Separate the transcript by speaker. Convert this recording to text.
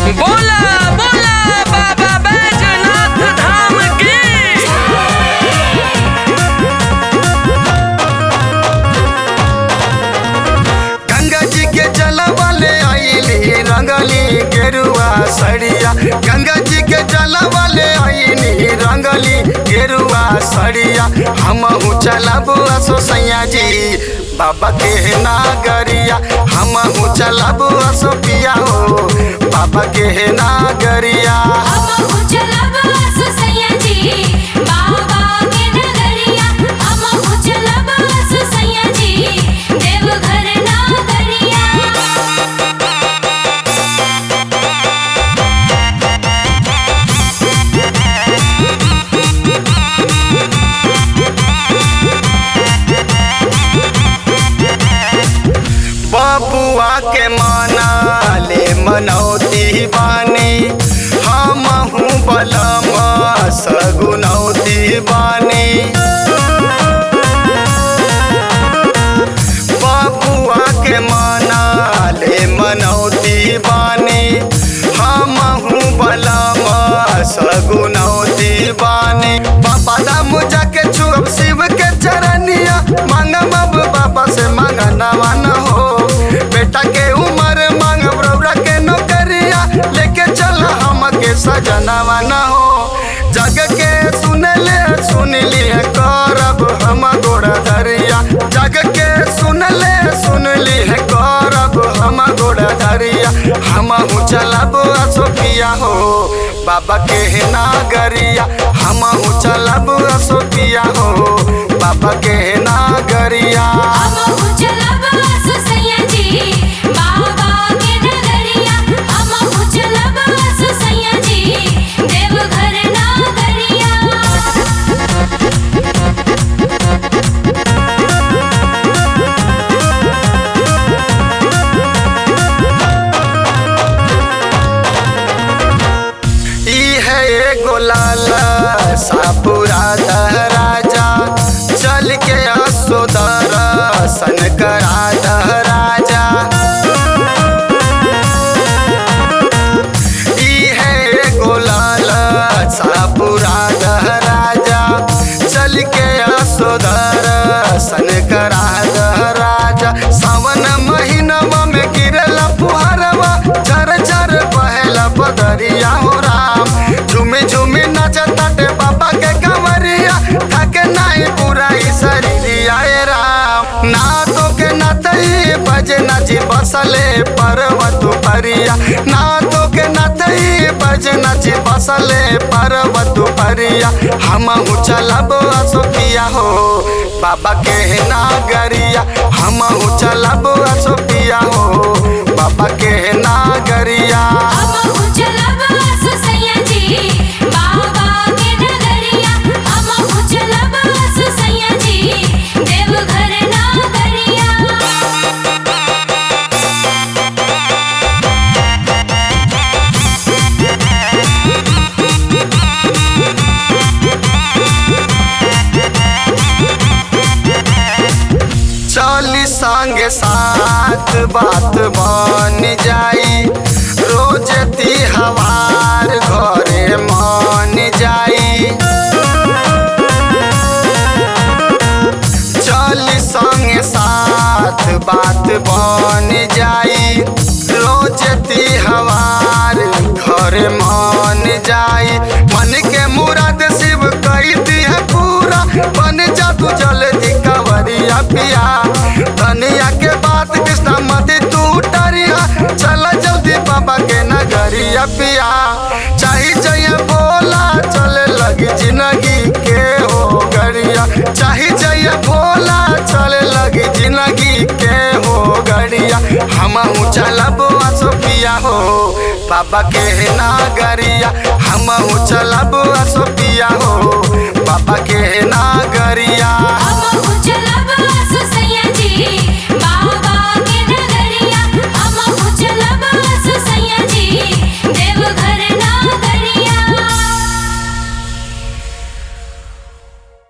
Speaker 1: बोला बोला बाबा बैजनाथ धाम की
Speaker 2: गंगा जी के जलवा ले आईली रंगली गेरुआ सड़िया गंगा जी के जलवा ले आईली रंगली गेरुआ सड़िया हमहू चलब असो सैया जी बाबा के नागरिया हमहू चलब असो पिया हो बाबा के नागरिया
Speaker 3: हमहु चलब असु सैया जी बाबा के नगरिया हमहु चलब असु सैया जी देवघर नागरिया
Speaker 2: बबुआ के मना ले मनौती बानी हमहू बलम सगुनौती बानी बबुआ के मना ले मनौती बानी हमहू बलम सगुनौती बानी बाबा दाम जाके छुअब शिव के चरनिया मांगब अब बाबा से मांगनवा न हो बेटा के उम्र मांगब रौरा के नौकरिया लेके चल हमके सजनवा न हो जग के सुन ले सुन लिए करब हम गोड़ा धरिया जग के सुन ले सुन लिए करब हम गोड़ा धरिया हम चलब असोपिया हो बाबा के नागरिया हम चलब असोपिया हो बाबा के नागरिया
Speaker 3: हमहु चलब असु सैया जी बाबा के नगरिया हमहु चलब असु सैया जी देवघर नागरिया
Speaker 2: ई है एगो लाला सापुरा राजा चल के असोदर सन करा राजा ई है एगो लाला सापुरा राजा चल के असोदर सन करा राजा सावन महीनवा में गिरला फुहरवा झर झर बहेला बदरिया हो राम झूमे झूमे नचताटे बाबा के कंवरिया थके नाही पूरा ई शरीरिया ए राम ना तो के नतई बजे नाची बसले पर्वत परिया ना तो के नतई बजे नाची बसले पर्वत परिया हमहू चलब असोपिया हो बाबा के नागरिया हमहू चलब असोपिया हो बाबा के नागरिया
Speaker 3: हमहु चलब असु सैया जी बाबा के नगरिया हमहु चलब असु सैया जी देवघर नागरिया
Speaker 2: चली संगे साथ बात बन जाई रोज तिहवार घरे मन जाई चली संगे साथ बात बन जाई रोज तिहवार घर मन जाई मन के मुराद शिव कई दिह पूरा बन जा तू जल्दी कवरिया पिया धनिया के बात कृष्णा मत तू डरिया चल जल्दी बाबा के नगरिया पिया चाही चाहिए बोला चले लगी जिंदगी के हो गड़िया चाही चाहिए भोला चले लगी जिंदगी के हो गड़िया हमहू चलब असोपिया हो बाबा के नागरिया हमहू चलब असोपिया हो बाबा के नागरिया
Speaker 3: हम